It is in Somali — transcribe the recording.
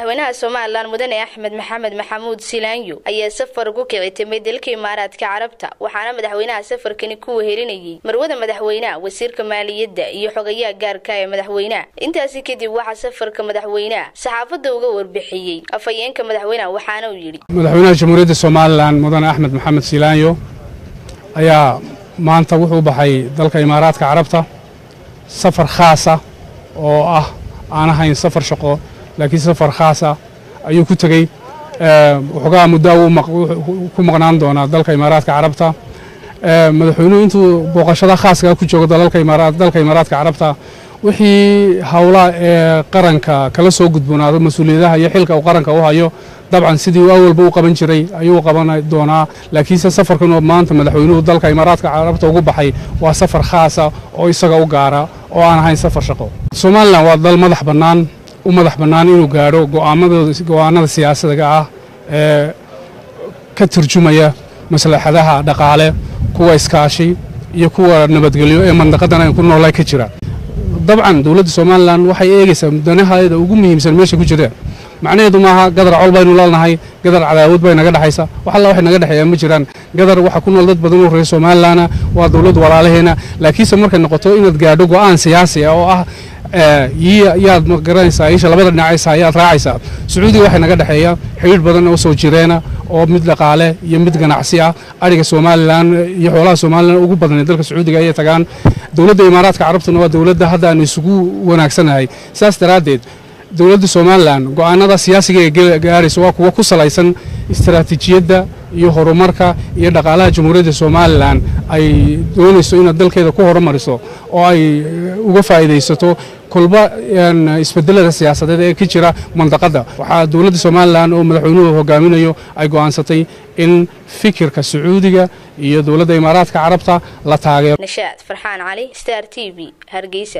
madaxweynaha somalilan mudane axmed maxamed maxamuud silaanyo ayaa safar ku kici timay dalka imaaraadka carabta waxaana madaxweynaha safarkani ku wehelinayay marwada madaxweynaha wasiirka maaliyadda iyo xogayaha gaarka ee madaxweynaha intaasi kadib waxaa safarka madaxweynaha saxaafadda uga warbixiyey afhayeenka madaxweynaha waxaana uu yidhi madaxweynaha jamhuuriyadda somalilan mudane axmed maxamed silaanyo ayaa maanta wuxuu baxay dalka imaaraadka carabta safar khaasa oo ah aan ahayn safar shaqo laakiin safar khaasa ayuu ku tegey waxoogaa muddo ku maqnaan doonaa dalka imaaraadka carabta madaxweynuhu intuu booqashada khaaska ku joogo dalka imaaraadka carabta wixii howlaha ee qaranka kala soo gudboonaado mas-uuliyadaha iyo xilka uu qaranka u hayo dabcan sidii uu awalba u qaban jiray ayuu qaban doonaa laakiinse safarkan maanta madaxweynuhu dalka imaaraadka carabta ugu baxay waa safar khaasa oo isaga u gaara oo aan ahayn safar shaqo somalilan waa dal madax bannaan u madax bannaan inuu gaadho go'aanada siyaasadiga ah ee ka turjumaya maslaxadaha dhaqaale kuwa iskaashi iyo kuwa nabadgelyo ee mandaqadan ay ku noolay ka jira dabcan dowladda somalilan waxay eegaysaa danaheeda ugu muhiimsan meesha ku jireen macnaheedu maaha gadar col baynu leenahay gadar cadaawad bay naga dhexaysa wax alla waxay naga dhexeeyaa ma jiraan gadar waxa ku nool dad badan oo reer somalilanna waa dowlad walaalaheena laakiinse markay noqoto inaad gaadho go'aan siyaasi ah oo ah yaad magaranaysaa isha labada dhinacaysa ayaad raacaysaa sacuudiga waxay naga dhexeeya xidhiidh badan oo soo jireena oo mid dhaqaale iyo mid ganacsi ah ariga somalilan iyo xoolaha somalilan ugu badan ee dalka sacuudiga ayay tagaan dowladda imaaraadka carabtuna waa dowladda hadda aan isugu wanaagsanahay saas daraaddeed dowladda somalilan go'aanada siyaasiga ee gaaraysa waa kuwa ku salaysan istaraatiijiyadda iyo horumarka iyo dhaqaalaha jamhuuriyadda somalilan ay doonayso inaad dalkeeda ku horumariso oo ay uga faa'iidaysato kolba isbedelada siyaasadeed ee ka jira mandaqadda waxaa dowladda somalilan oo madaxweynuhu hogaaminayo ay go'aansatay in fikirka sacuudiga iyo dowladda imaaraadka carabta la taageero nashaad farxaan cali star t v hargeysa